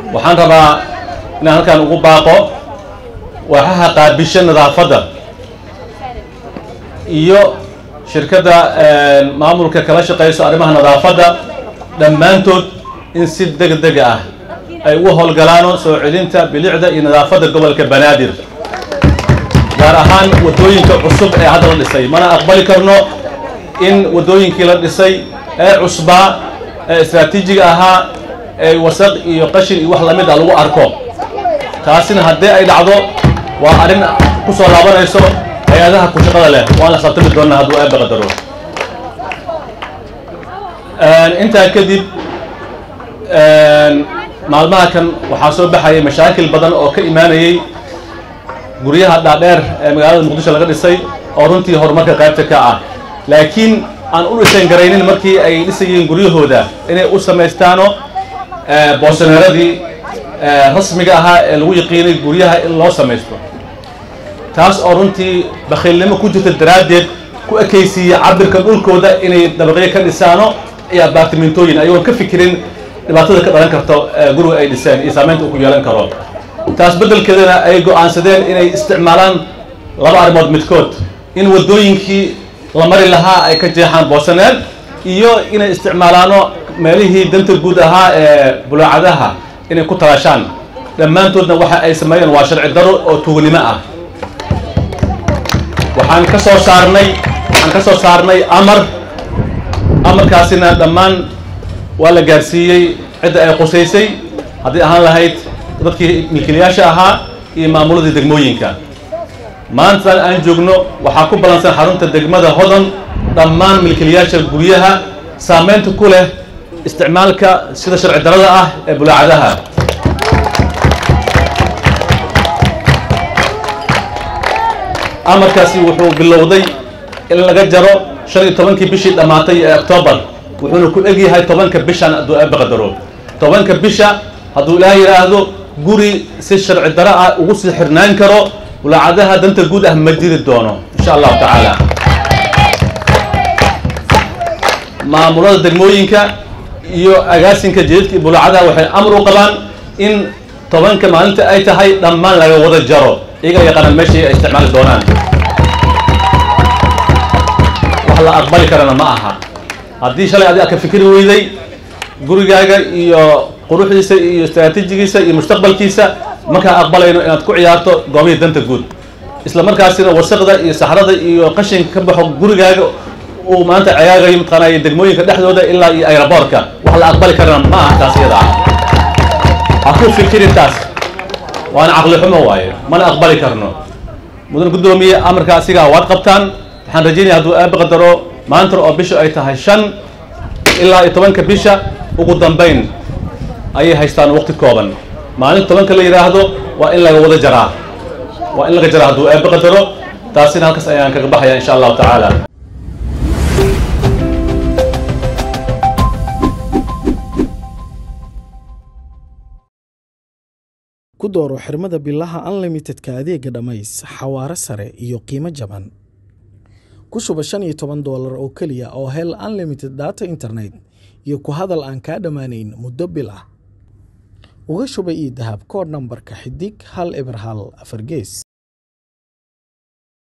waxaan rabaa inaan halkan ugu baaqo waxaha qaabisha nadaafadda iyo shirkadda maamulka kala shaqayso arrimaha nadaafadda dhammaantood in si deg deg ah ay ugu howlgalaano soo celinta bilicda iyo nadaafadda gobolka banaadir gaar ahaan waddooyinka cusub ee hadda la dhisay mana aqbali karno in waddooyinkii la dhisay ee cusbaa ee istraatiijiga ahaa ee wasaq iyo qashin iyo wax lamid a lagu arko taasina haddii ay dhacdo waa arrin ku soo laabanayso hay-adaha ku shaqada leh waan la xisaabtami doonaa hadduu eebba qadaro intaa kadib maalmaha kan waxaa soo baxayay mashaakil badan oo ka imaanayay guryaha dhaadheer ee magaalada muqdisho laga dhisay oo runtii horumarka qaybta ka ah laakiin aan u dhisan garaynin markii ay dhisayeen guryahooda inay u samaystaano boosaneeradii rasmiga ahaa ee lagu yaqiinay guryaha in loo samaysto taas oo runtii bakhiilnimo ku jirta daraaddeed ku ekaysiiya cabirka dhulkooda inay dabaqyo ka dhisaano iyo abaartimentooyin ayagoon ka fikirin dhibaatada ka dhalan karto guriga ay dhiseen iyo saamaynta uu ku yeelan karo taas beddelkeedana ay go'aansadeen inay isticmaalaan laba arrimood midkood in waddooyinkii la mari lahaa ay ka jeexaan boosaneel iyo inay isticmaalaano meelihii danta guud ahaa ee bulaacadaha inay ku talaashaan dhammaantoodna waxa ay sameeyeen waa sharci daro oo tuugnimo ah waxaan ka soo saarnay waxaan ka soo saarnay amar amarkaasina dhammaan waa la gaarsiiyey cidda ay qusaysay haddii ahaan lahayd dadkii milkiilayaasha ahaa iyo maamuladii degmooyinka maantaan aan joogno waxaa ku ballansan xarunta degmada hodan dhammaan milkiilayaasha guryaha saamaynta ku leh isticmaalka sida sharci darada ah ee bulaacadaha amarkaasi wuxuu bilowday in laga jaro shan iyo tobankii bishii dhammaatay ee octoobar wuxuuna ku egyahay tobanka bishan hadduu eebba qadaro tobanka bisha hadduu ilaah yidhaahdo guri si sharci daro ah ugu sii xirnaan karo bulaacadaha danta guud ah ma jiri doono insha allahu tacaala maamulada degmooyinka iyo agaasinka jadidka iyo bulaacadaha waxay amar u qabaan in tobanka maalinta ay tahay dhammaan laga wada jaro iyaga yaqaanaan meeshii ay isticmaali doonaan wax la aqbali karana ma aha haddii shalay adi ka fikri weyday gurigaaga iyo quruxdiisa iyo istraatiijigiisa iyo mustaqbalkiisa markaa aqbalayno inaad ku ciyaarto goobihii danta guud isla markaasina wasaqda iyo saxrada iyo qashinka ka baxo gurigaaga uu maanta cegaagayo mataqaanay degmooyinka dhexdooda ilaa iyo aeroboortka wax la aqbali karana ma aha taas iyada ah ha ku fikirin taas waana caqli xumo waaye mana aqbali karno mudan guddoomiye amarka asigaa waad qabtaan waxaan rajaynaya hadduu aaba qadaro maanta oo bisha ay tahay shan ilaa iyo tobanka bisha ugu dambayn ayay haystaan waqti kooban maalinta tobanka la yidhaahdo waa in laga wada jaraa waa in laga jaraa hadduu aaba qadaro taasina halkaas ayaan kaga baxaya insha allahu tacaala ku dooro xirmada bilaha unlimitedka adeega dhammays xawaare sare iyo qiimo jaban ku shuba shan iyo toban doolar oo keliya oo hel unlimited data internet iyo ku hadal aan kaa dhammaanayn muddo bil ah uga shuba io dahab koodh nambarka xidig hal eber hal afar gees